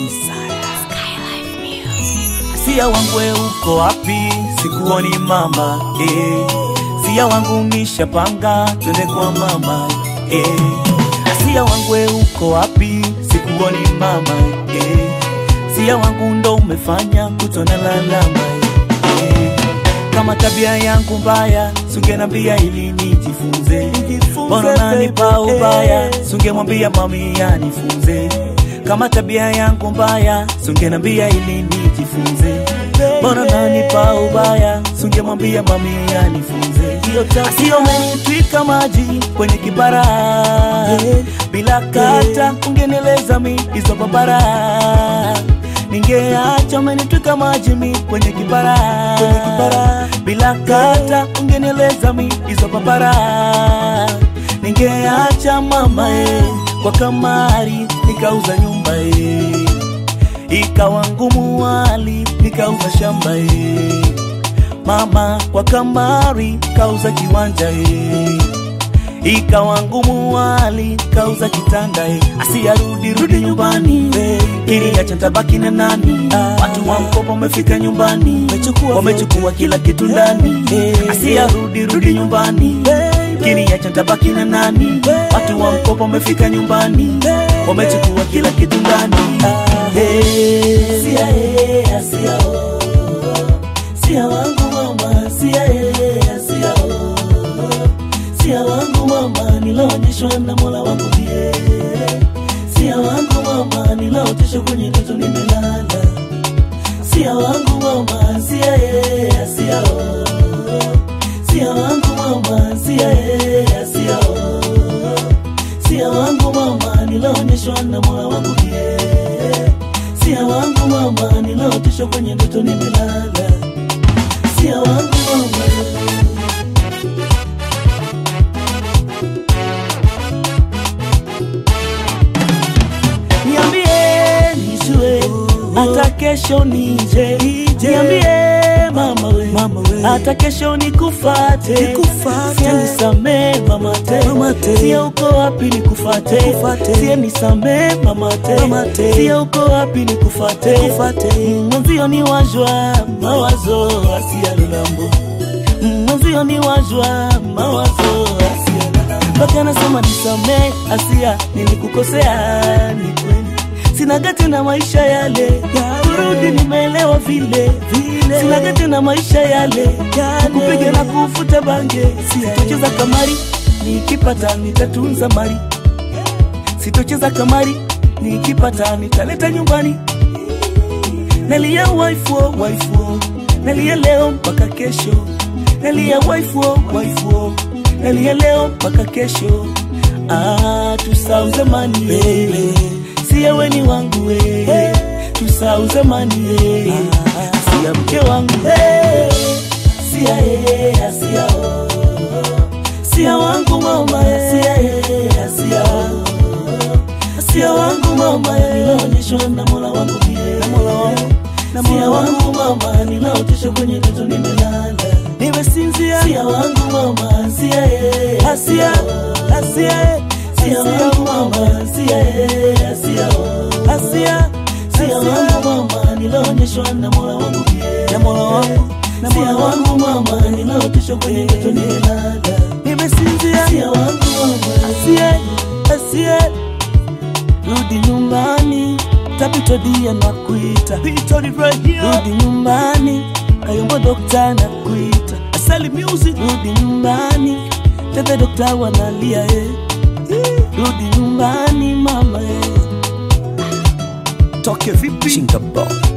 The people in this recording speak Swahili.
Sia wangu we uko wapi? Sikuoni mama eh. Sia wangu nishapanga twende kwa mama eh. Sia wangu we uko wapi? Sikuoni mama eh. Sia wangu ndo umefanya kutona lalama eh. Kama tabia yangu mbaya sungenambia ili nijifunze, mbona nanipa ubaya? Sungemwambia mami anifunze. Kama tabia yangu mbaya sungenambia ili nijifunze, mbona nanipa ubaya? Sungemwambia mami anifunze. Asio umenitwika maji kwenye kibara bila kata, ungenieleza mi hizo babara ningeacha umenitwika maji mi kwenye kibara bila kata, ungenieleza mi hizo babara ningeacha mama e, kwa kamari nikauza nyumba e, ikawa ngumu wali nikauza shamba e, mama kwa kamari kauza kiwanja e, ikawa ngumu wali kauza kitanda e, asiyarudi rudi nyumbani e, kiliacha tabaki na nani? Watu wa mkopo wamefika nyumbani, wamechukua kila kitu ndani e, asiyarudi rudi nyumbani kiliacha tabaki na nani? Watu wa mkopo wamefika nyumbani, wamechukua kila kitu ndani Eh, sia eh, asia oh. Sia wangu mama, sia eh, asia oh. Sia wangu mama, nilaonyeshwa na Mola wangu pie. Sia wangu mama, nilaoteshwa kwenye ndoto nimelala. Sia wangu mama, sia eh, asia oh. Sia wangu mama, sia eh, asia oh. Sia wangu mama, nilaonyeshwa na Mola wangu pie. Sia wangu mama, nilaoteshwa kwenye ndoto nimelala. Sia wangu mama Niambie nijue hata kesho nije, niambie mama we, hata kesho nikufate, sie nisamee mama te, sie uko wapi nikufate, sie nisamee mama te, sie uko wapi nikufate, mwenzio ni wajwa mawazo asia lulambo, mwenzio ni wajwa mawazo asia mpaka nasema nisamee asia, nilikukosea ni kweli, sina gati na maisha yale kurudi, nimeelewa vile vile, sina gati na maisha yale kupiga na kufuta bange, sitocheza kamari, nikipata nitatunza mali, sitocheza kamari, nikipata nitaleta nyumbani, nalia wife oh, wife oh, nalia leo mpaka kesho, nalia wife oh, wife oh nalia leo mpaka kesho. Ah, tusahau zamani baby, siye ni wangu we, tusahau zamani we, siya mke wangu we, siya ye, siya oh, siya wangu mama siya ye, siya oh, siya wangu mama nilaonyeshwa na Mola wangu pia, na Mola wangu na Mola wangu mama nilaoteshwa kwenye ndoto nimelala nimesinzia sia wangu mama sia ye asia asia sia wangu mama sia ye asia asia sia wangu mama nilaonyeshwa na Mola wangu pia na Mola wangu na sia wangu mama nilaoteshwa kwenye ndoto nimelala nimesinzia sia wangu mama asia asia rudi nyumbani tapito dia na kuita rudi nyumbani kayombo dokta na kuita asali music rudi nyumbani tete dokta wanalia eh. rudi nyumbani mama eh. toke vipi? Chinga boy.